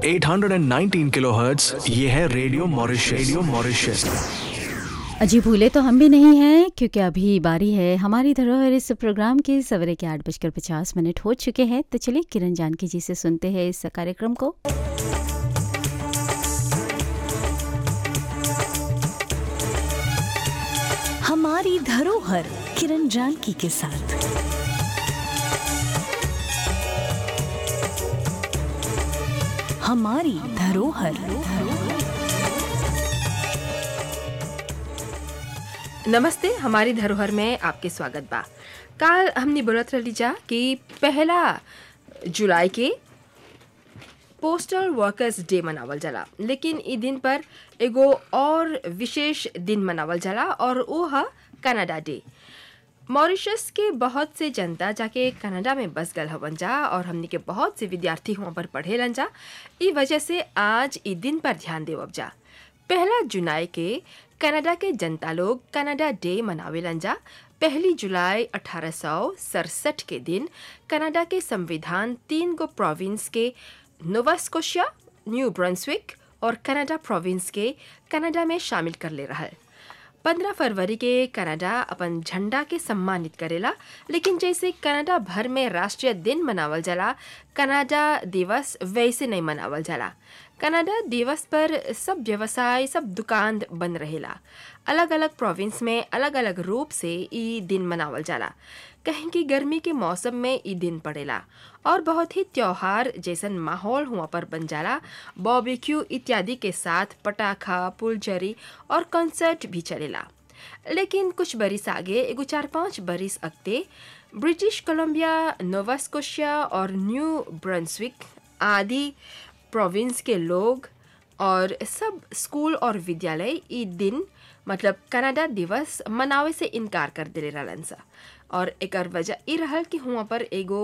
819 kilohertz ये है radio Mauritius radio Mauritius अजी भूले तो हम भी नहीं हैं क्योंकि अभी बारी है हमारी धरोहर इस प्रोग्राम के सवेरे के आठ बजकर पचास मिनट हो चुके हैं तो चलिए किरण जानकी जी से सुनते हैं इस कार्यक्रम को हमारी धरोहर किरण जानकी के साथ हमारी धरोहर नमस्ते हमारी धरोहर में आपके स्वागत बा काल हमने बोलत रही जा कि पहला जुलाई के पोस्टल वर्कर्स डे मनावल जाला लेकिन ई दिन पर एगो और विशेष दिन मनावल जाला और वो है कनाडा डे मॉरिशस के बहुत से जनता जाके कनाडा में बस गल हवन जा और हमनी के बहुत से विद्यार्थी वहाँ पर पढ़ेलन जा ई वजह से आज ई दिन पर ध्यान देवब जा पहला जुलाई के कनाडा के जनता लोग कनाडा डे मनावेलन जा पहली जुलाई अठारह के दिन कनाडा के संविधान तीन गो प्रोविंस के नोवास्कोशिया न्यू ब्रंसविक और कनाडा प्रोविंस के कनाडा में शामिल कर ले रहा है पंद्रह फरवरी के कनाडा अपन झंडा के सम्मानित करेला लेकिन जैसे कनाडा भर में राष्ट्रीय दिन मनावल जाला कनाडा दिवस वैसे नहीं मनावल जाला कनाडा दिवस पर सब व्यवसाय सब दुकान बंद रहेला अलग अलग प्रोविंस में अलग अलग रूप से ई दिन मनावल जाला कहीं कि गर्मी के मौसम में ई दिन पड़ेला और बहुत ही त्योहार जैसन माहौल हुआ पर बन जाला बॉबिक्यू इत्यादि के साथ पटाखा पुलझरी और कंसर्ट भी चलेला लेकिन कुछ बरिस आगे एगो चार पाँच बरिस अगते ब्रिटिश कोलंबिया नोवास्कोशिया और न्यू ब्रंसविक आदि प्रोविंस के लोग और सब स्कूल और विद्यालय ई दिन मतलब कनाडा दिवस मनावे से इनकार कर दिले रहलन सा और एकर वजह ई रहल कि हुआ पर एगो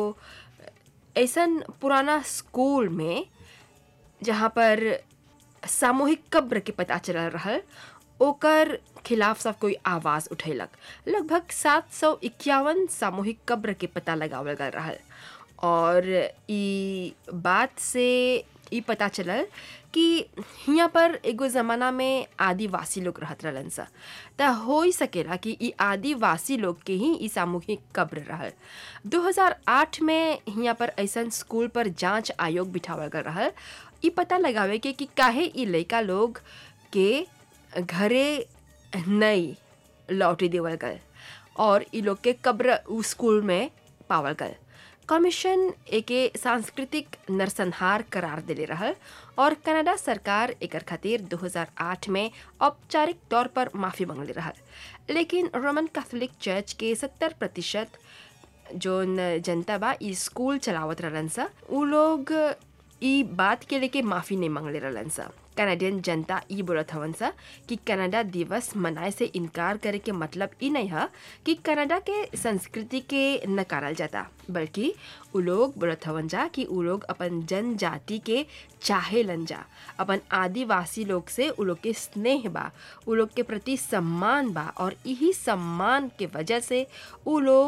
ऐसन पुराना स्कूल में जहाँ पर सामूहिक कब्र के पता चलल रहल ओकर खिलाफ सब कोई आवाज़ उठेलक लगभग सात सौ इक्यावन सामूहिक कब्र के पता लगावल गल रहल और ई बात से ई पता चलल कि हियाँ पर एगो ज़माना में आदिवासी लोग रहत रहलन सा त हो ही सकेला कि ई आदिवासी लोग के ही ई सामूहिक कब्र रहल 2008 में हियाँ पर ऐसन स्कूल पर जांच आयोग बिठावल गल रहल ई पता लगावे के कि काहे ई लइका लोग के घरे नहीं लौटी देवल गल और ई लोग के कब्र उ स्कूल में पावल गल कमीशन एके सांस्कृतिक नरसंहार करार दिले रहल और कनाडा सरकार एकर खातिर 2008 में औपचारिक तौर पर माफ़ी मांगले रहल लेकिन रोमन कैथोलिक चर्च के 70 प्रतिशत जोन जनता बा ई स्कूल चलावत रहलन सा उ लोग ई बात के लेके माफ़ी नहीं मांगले रहलन सा कनाडियन जनता ई बोलत हवन सा कि कनाडा दिवस मनाए से इनकार करे के मतलब ई नहीं है कि कनाडा के संस्कृति के नकारल जाता बल्कि उ लोग बोलत हवन जा कि उ लोग अपन जनजाति के चाहे लन जा अपन आदिवासी लोग से उ लोग के स्नेह बा उ लोग के प्रति सम्मान बा और यही सम्मान के वजह से उ लोग